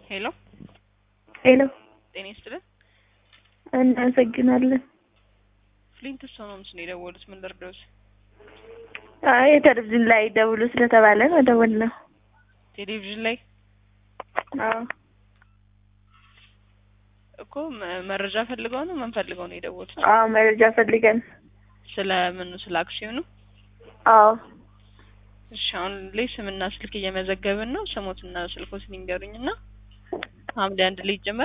ሄሎ ሄሎ ጤና ይስጥልን። እናመሰግናለን። ፍሊንት ሆምስ ነው የደወሉት። ምን ልርዳዎት? አይ የቴሌቪዥን ላይ ደውሉ ስለተባለ መደወል ነው። ቴሌቪዥን ላይ አዎ እኮ መ- መረጃ ፈልገው ነው ምን ፈልገው ነው የደወሉት? አዎ መረጃ ፈልገን። ስለ ምኑ? ስለ አክሲዮኑ? አዎ እሺ አሁን ላይ ስምና ስልክ እየመዘገብን ነው። ስሞትና ስልኮትን ይንገሩኝና ሐምሌ አንድ ላይ ይጀመራል።